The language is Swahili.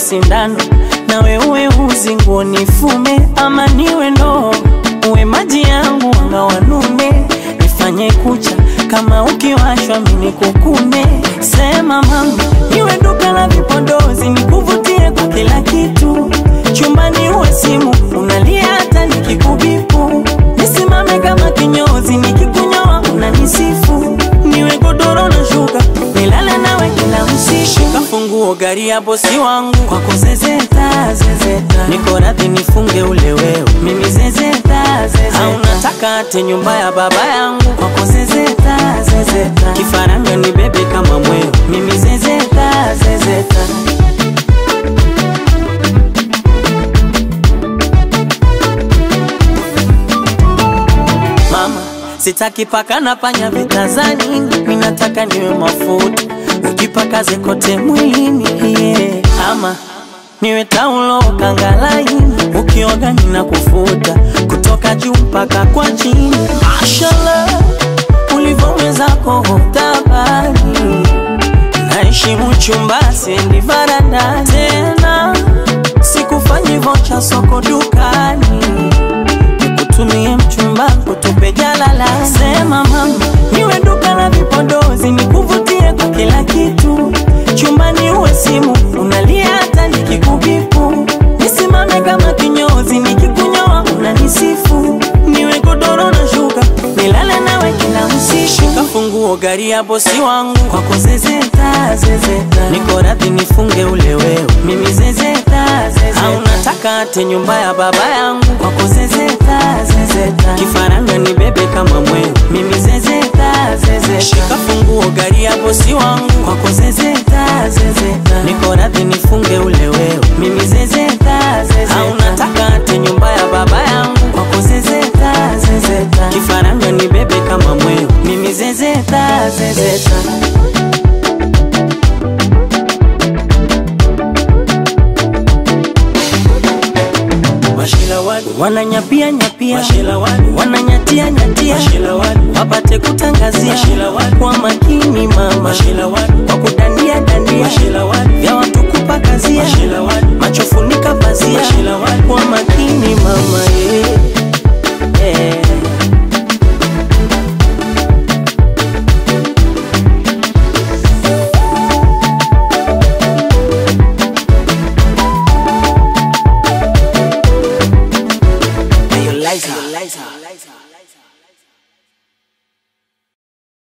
sindano nawe uwe uzi nguo nifume ama niwe ndoo uwe maji yangu anga wanume nifanye kucha kama ukiwashwa mini kukume sema mama niwe duka la vipodozi nikuvutie kwa kila kitu chumbani uwe simu unalia hata nikikubipu nisimame kama kinyozi nikikunyoa unanisifu niwe godoro na shuka nilale nawe kila usiku kafunguo gari ya bosi wangu kwako zezeta zezeta niko radhi nifunge ule wewe mimi zezeta zezeta au nataka ate nyumba ya baba yangu kwako zezeta zezeta kifaranga ni bebe kama mweo mimi zezeta zezeta mama sitaki paka na panya vitazani minataka niwe mafuta ujipakaze kote mwilini yeah. ama niwe taulo kangalaini ukioga nina kufuta kutoka juu mpaka kwa chini mashallah ulivyomwezako tabani naheshimu chumba siendi varanda tena sikufanyi vocha soko dukani nikutumie mchumba kutupe jalala sema mama niwe duka la vipodozi nikuvutie kwa kila kitu chumbani uwe simu unalia hata nikikubipu nisimame kama kinyozi nikikunyoa unanisifu niwe godoro na shuka nilale nawe kila usiku kafunguo gari ya bosi wangu kwako zezeta zezeta niko radhi nifunge ule wewe mimi zezeta zezeta au nataka ate nyumba ya baba yangu kwako zezeta zezeta kifaranga ni bebe kama mweo mimi zezeta zezeta shika funguo gari ya bosi wangu kwako zezeta zezeta niko radhi nifunge ule wewe mimi zezeta zezeta au nataka ate nyumba ya baba yangu kwako zezeta zezeta kifaranga ni bebe kama mweo mimi zezeta zezeta Mashila wadu, wananyapia nyapia mashila wadu, wananyatia nyatia mashila wadu, wapate kutangazia Mashila wadu. kwa makini mama mashila wadu, kwa kudandia dandia mashila wadu, vya watu kupakazia mashila wadu, macho funika pazia Mashila wadu. kwa makini mama yeah. Yeah. Hey, yo, Liza.